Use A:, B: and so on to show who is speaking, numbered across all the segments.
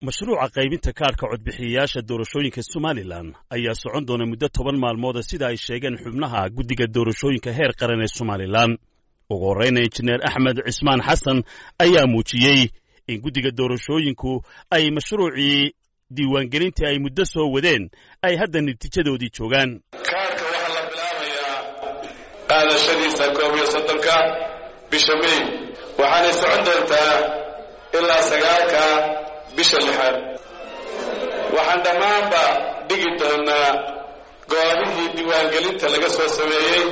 A: mashruuca qaybinta kaadhka codbixiyayaasha doorashooyinka somalilan ayaa socon doona muddo toban maalmooda sida ay sheegeen xubnaha guddiga doorashooyinka heer qaran ee somalilan ugu horreyna injineer axmed cismaan xasan ayaa muujiyey in guddiga doorashooyinku ay mashruucii diiwaangelintii ay muddo soo wadeen ay hadda natiijadoodii joogaan
B: kaadhka waxaa la bilaabayaa qaadashadiisa koob iyo soddonka bisha mey waxaanay socon doontaa ilaa sagaalka bisha lixaad waxaan dhammaanba dhigi doonaa goobihii diiwaangelinta laga soo sameeyey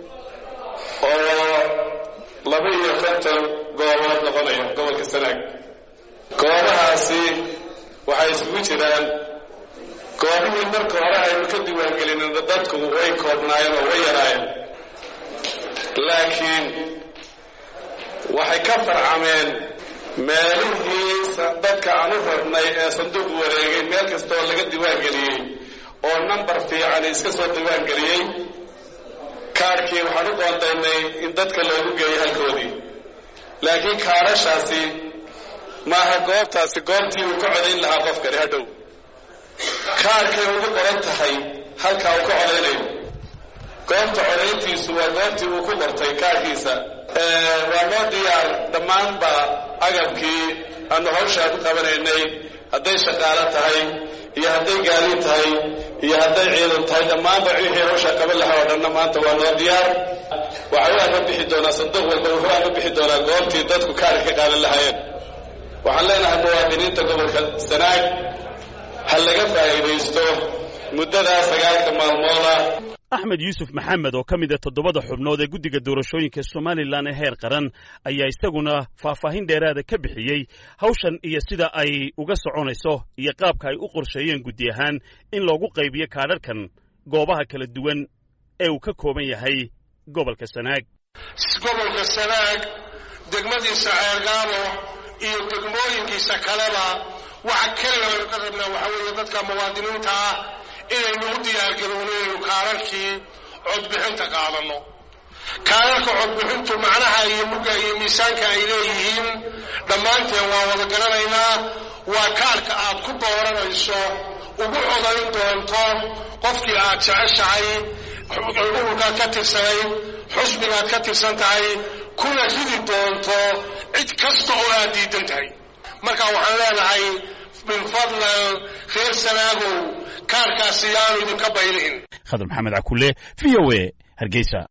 B: oo laba iyo konton goobood noqonaya gobolka sanaag goobahaasi waxay isugu jiraan goobihii marka hore aynu ka diiwaangelinina dadku way koobnaayeen oo way yaraayeen laakiin waxay ka farcameen meelihii dadka aan u rabnay ee sanduuq wareegay meel kastooo laga diiwaangeliyey oo nambar fiican iska soo diiwaangeliyey kaadhkii waxaan u qoondaynay in dadka loogu geeyo halkoodii laakiin kaadhashaasi maaha goobtaasi goobtii uu ka codayn lahaa qofkani hadhow kaadhkay ugu qoran tahay halkaa uu ka codaynayo goobta codayntiisu waa goobtii uu ku qortay kaadhkiisa waa noo diyaar dhammaanba agabkii aanu hawshaa ku qabanaynay hadday shaqaalo tahay iyo hadday gaaliin tahay iyo hadday ciidan tahay dhammaanba wixii hawshaa qaban lahaa oo dhanna maanta waa noo diyaar waxa u ama bixi doonaa sanduuq walba wuxuu ama bixi doonaa goobtii dadku kaadhka ka qaadan lahaayeen waxaan leenahay muwaadiniinta gobolka sanaag ha laga faa'iidaysto muddadaa sagaalka maalmooda
A: axmed yuusuf maxamed oo ka mid a toddobada xubnood ee guddiga doorashooyinka somalilan ee heer qaran ayaa isaguna faahfaahin dheeraada ka bixiyey hawshan iyo sida ay uga soconayso iyo qaabka ay u qorsheeyeen guddi ahaan in loogu qaybiyo kaadharkan goobaha kala duwan ee uu ka kooban yahay gobolka sanaag
C: gobolka sanaag degmadiisa ceergaabo iyo degmooyinkiisa kaleba waxa keliga aynu ka rabnaa waxaa weeye dadka muwaadiniinta ah inaynu u diyaargarowno inaynu kaararkii codbixinta qaadanno kaararka codbixintu macnaha iyo mugga iyo miisaanka ay leeyihiin dhammaanteen waa wada garanaynaa waa kaarka aad ku dooranayso ugu codayn doonto qofkii aad jeceshahay ururkaad ka tirsanayd xusbigaad ka tirsan tahay kuna ridi doonto cid kasta oo aad diidan tahay marka waxaan leenahay min fadlan reer sanaagow kaarkaasi yaanu idinka baylihin
A: khadar maxamed cakule v o a hargeysa